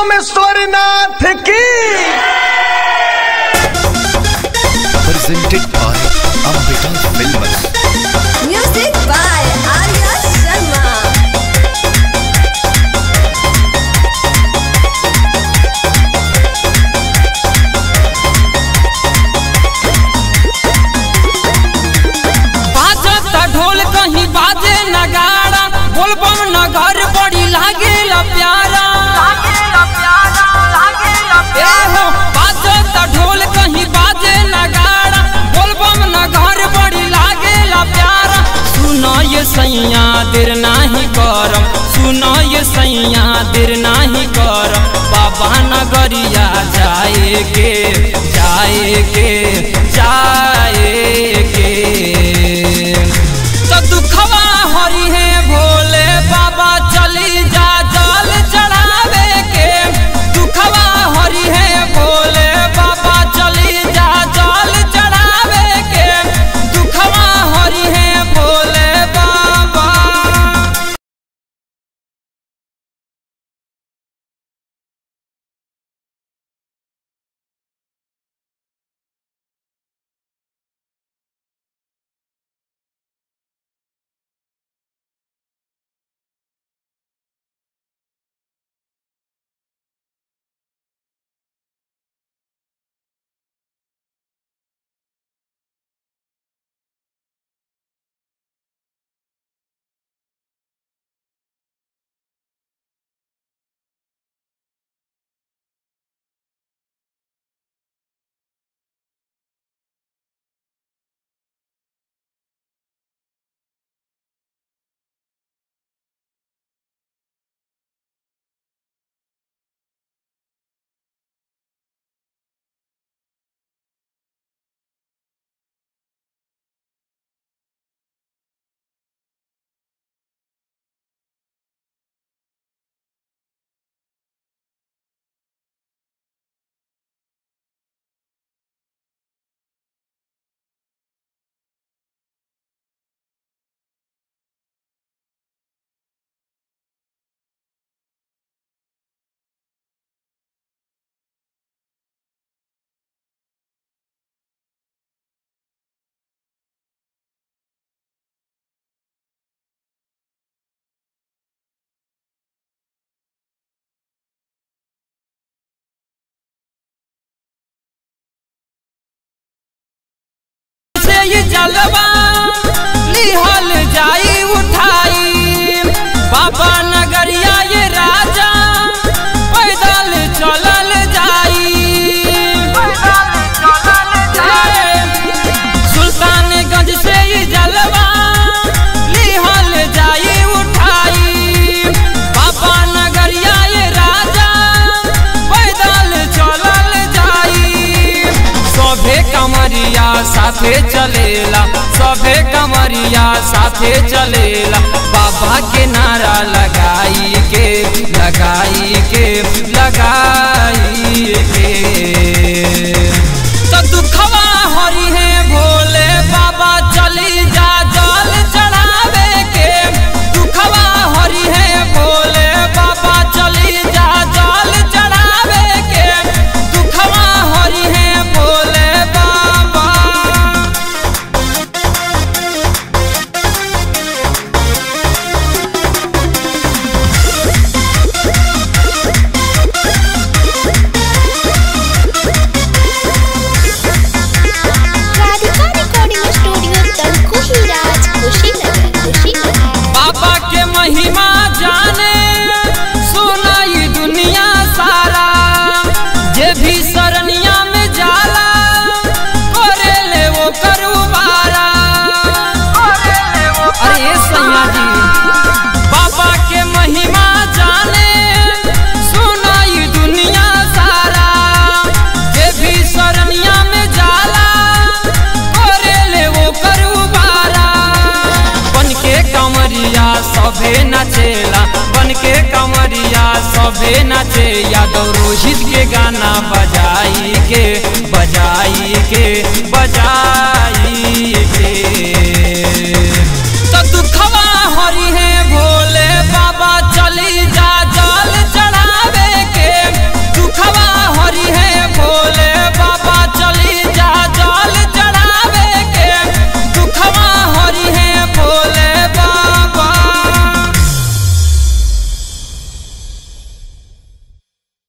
सोमेश्वरनाथ की presented by Ambika Films. Music by Arya Sharma. बाजत ढोल कहीं बाजे नगाड़ा बोलबम नगर बड़ी लागे प्यारा ए हो बाजत ढोल कहीं बाजे नगाड़ा बोलबम नगर बड़ी लागे प्यारा सुनो ये सैया देर नाही करम सुनो ये सैया देर नाही करम बाबा नगरिया जाए के जाए के जाए के तो दुखवा हरी है भोले बाबा चली जा जल चढ़ावे के दुखवा हरी है भोले बाबा चली जा जल चढ़ावे के दुखवा हरी है भोले बाबा से ये जलवा लिहल जाई उठाई बाबा नगरिया ये राजा पैदल चलल जाई सुल्तानगंज से ये जलवा लिहल जाई उठाई बाबा नगरिया ये राजा पैदल चलल जाई सभे कमरिया साथे चलेला सभे कमरिया साथे चलेला बाबा के नारा लगाई के लगाई के लगाई के तो दुखवा हरी है भोले बाबा चली जा जल चढ़ावे के दुखवा हरी है भोले बाबा चली जा जल चढ़ावे के दुखवा हरी है भोले बाबा राधिका रिकॉर्डिंग स्टूडियो तलकुही राज कुशीनगर कुशीनगर बाबा के महिमा जाने सुनाई दुनिया सारा जे भी सरनिया में जाला करे ले वो करुबारा अरे ये सैया जी बाबा के महिमा जाने सुनाई दुनिया सारा जे भी सरनिया में जाला करे ले वो करुबारा बन के कमरिया सभे नचेला बन के कमरिया सभे नचे यादव रोहित के गाना बजाई के बजाई के बज